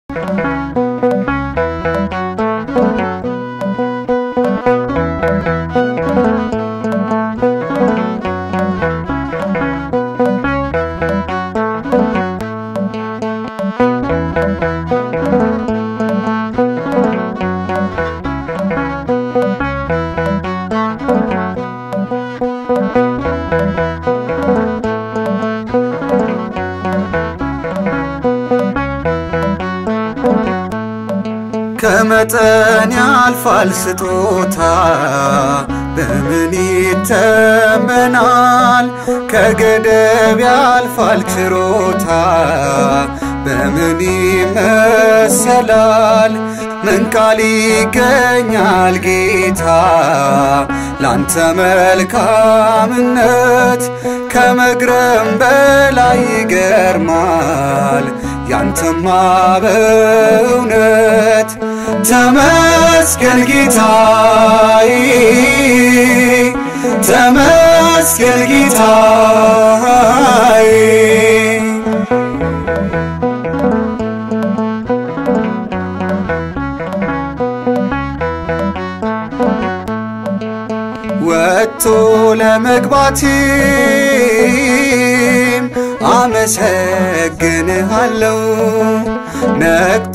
ከመጠን ያልፋል ስጦታ በምን ይተመናል? ከገደብ ያልፋል ችሮታ በምን ይመሰላል? ምን ቃል ይገኛል ጌታ ላንተ መልካምነት ከመግረም በላይ ይገርማል ያንተማ በእውነት ተመስገን ጌታዬ ተመስገን ጌታዬ ወጥቶ ለመግባትም አመሰግንሃለሁ ነቅቶ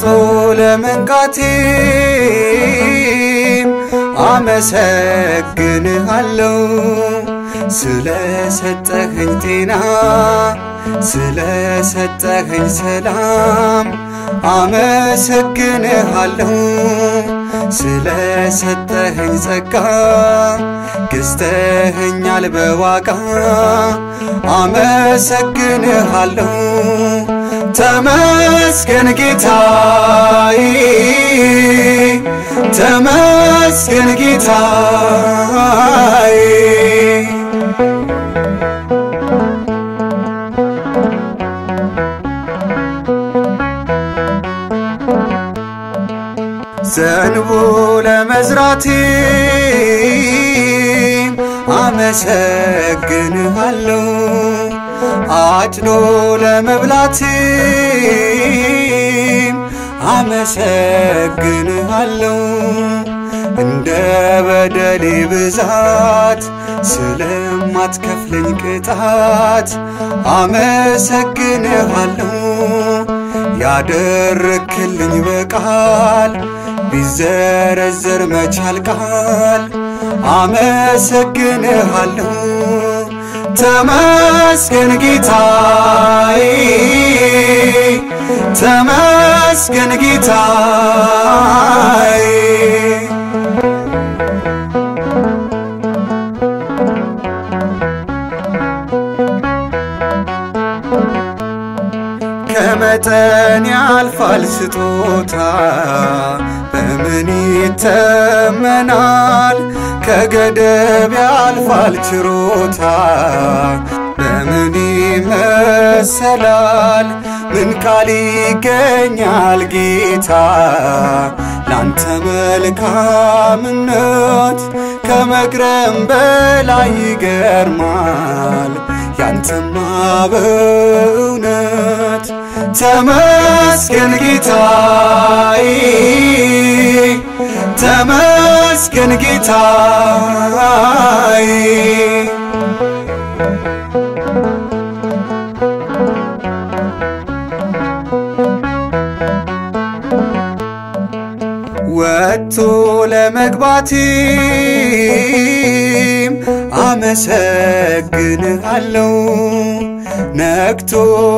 ለመንቃትም አመሰግንሃለሁ ስለሰጠኸኝ ጤና ስለሰጠኸኝ ሰላም አመሰግንሃለሁ ስለሰጠኸኝ ጸጋ ገዝተኸኛል በዋጋ አመሰግንሃለሁ ተመስገን ጌታዬ ተመስገን ጌታዬ ዘንቦ ለመዝራትም አመሰግንሃለሁ አጭዶ ለመብላትም አመሰግንሃለሁ እንደ በደሌ ብዛት ስለማትከፍለኝ ቅጣት አመሰግንሃለሁ ያደረክልኝ በቃል ቢዘረዘር መቻል ቃል አመሰግንሃለሁ ተመስገን ጌታዬ ተመስገን ጌታዬ ከመጠን ያልፋል ስጦታ በምን ይተመናል? ከገደብ ያልፋል ችሮታ በምን ይመሰላል? ምን ቃል ይገኛል ጌታ ላንተ መልካምነት ከመግረም በላይ ይገርማል ያንተማ በእውነት ተመስገን ጌታዬ ተመስገን ጌታዬ ወጥቶ ለመግባትም አመሰግንሃለሁ ነቅቶ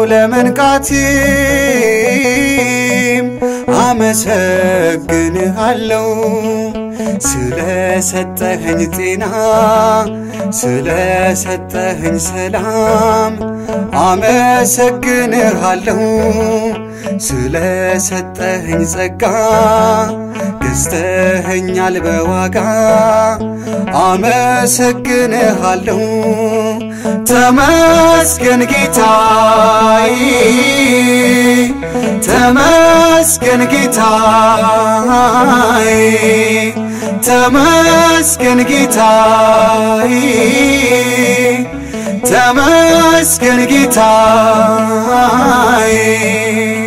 ለመንቃትም አመሰግንሃለሁ ስለሰጠኸኝ ጤና ስለሰጠኸኝ ሰላም አመሰግንሃለሁ ስለሰጠኸኝ ጸጋ ገዝተኸኛል በዋጋ አመሰግንሃለሁ ተመስገን ጌታዬ ተመስገን ጌታዬ ተመስገን ጌታዬ ተመስገን ጌታዬ